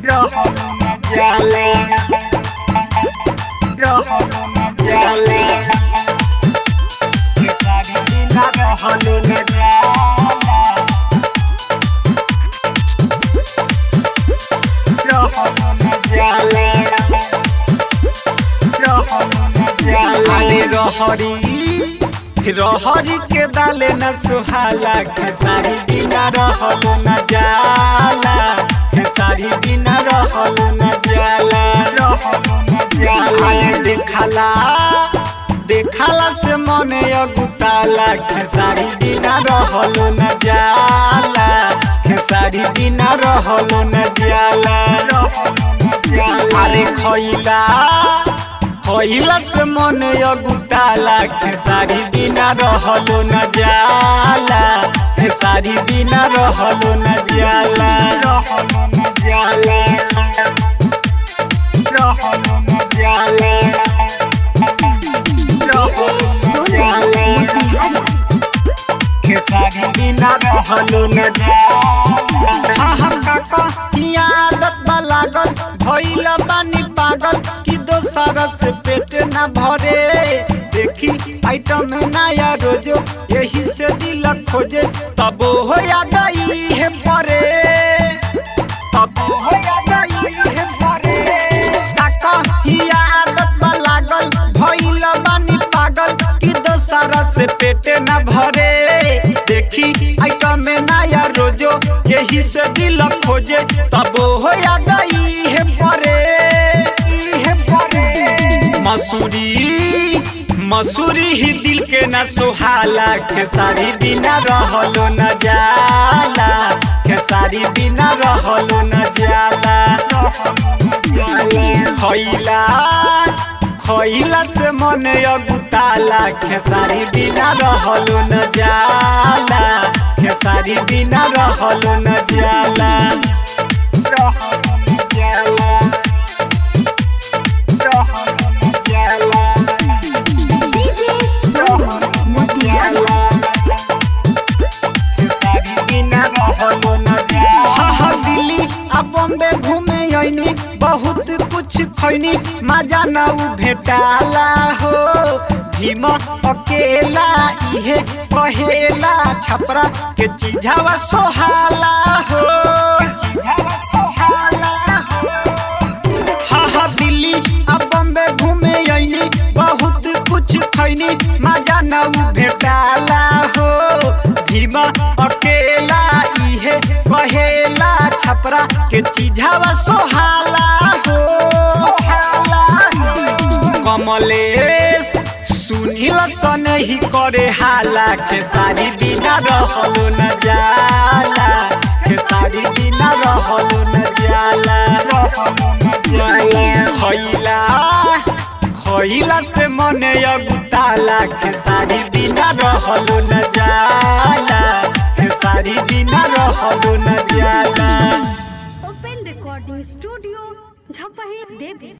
रहलू न जाले रहलू न जाले खेसारी बिना रहलू न जाला रहलू न जाले रहलू न जाले अरे रहरी रहरी के दाले न सुहाला खेसारी बिना रहलू न जाला खेसारी बिना रहलू न जाला रहलू न जाला अरे देखला देखला से मने अगुताला खेसारी बिना रहलू न जाला खेसारी बिना रहलू न जाला रहलू न जाला अरे खइला खइला से मने अगुताला खेसारी बिना रहलू न जाला खेसारी बिना रहलू न जाला रहलू न जाला रहलू न जाला डीजे सोनू मोतिहारी खेसारी बिना रहलू न जाला हम काका की आदत बा लागल भइल बानी पागल कि दोसर से पेट न भरे देखी आइटम नया रोजो यही से दिल खोजे तब हो याद आई है परे तब हो याद आई है परे काका ही आदत बा लागल भइल बानी पागल कि दोसर से पेट न भरे देखी आइटम में नया रोजो यही से दिल खोजे तब हो याद आई है परे है परे मसूरी मसूरी ही दिल के न सुहाला खेसारी बिना रहलो न जाला खेसारी बिना रहलो न जाला खइला खइला से मन अगुताला खेसारी बिना रहलो न जाला खेसारी बिना रहलो न जाला रहलो न जाला रहलो न जाला डीजे सोनू मोतिहारी खेसारी बिना रहलो न जाला हाँ हाँ दिल्ली आ बॉम्बे घूमे आइनी बहुत कुछ खैनी मजा न उ भेटाला हो भीम अकेला इहे कहेला छपरा के चीझावा सोहाला हो चीझावा सोहाला हो हाँ हाँ दिल्ली आ बॉम्बे घूमे आइनी बहुत कुछ खैनी मजा न उ भेटाला हो भीमा अकेला इहे कहेला छपरा के चीझावा सोहाला हो सोहाला हो। कमलेश सुनील सन ही करे हाला खेसारी बिना रहलो न जाला खेसारी बिना रहलो न जाला रहलो न जाला खइला खइला से मने अगुताला खेसारी बिना रहलो न जाला खेसारी बिना रहलो न जाला ओपन रिकॉर्डिंग स्टूडियो झपही देवी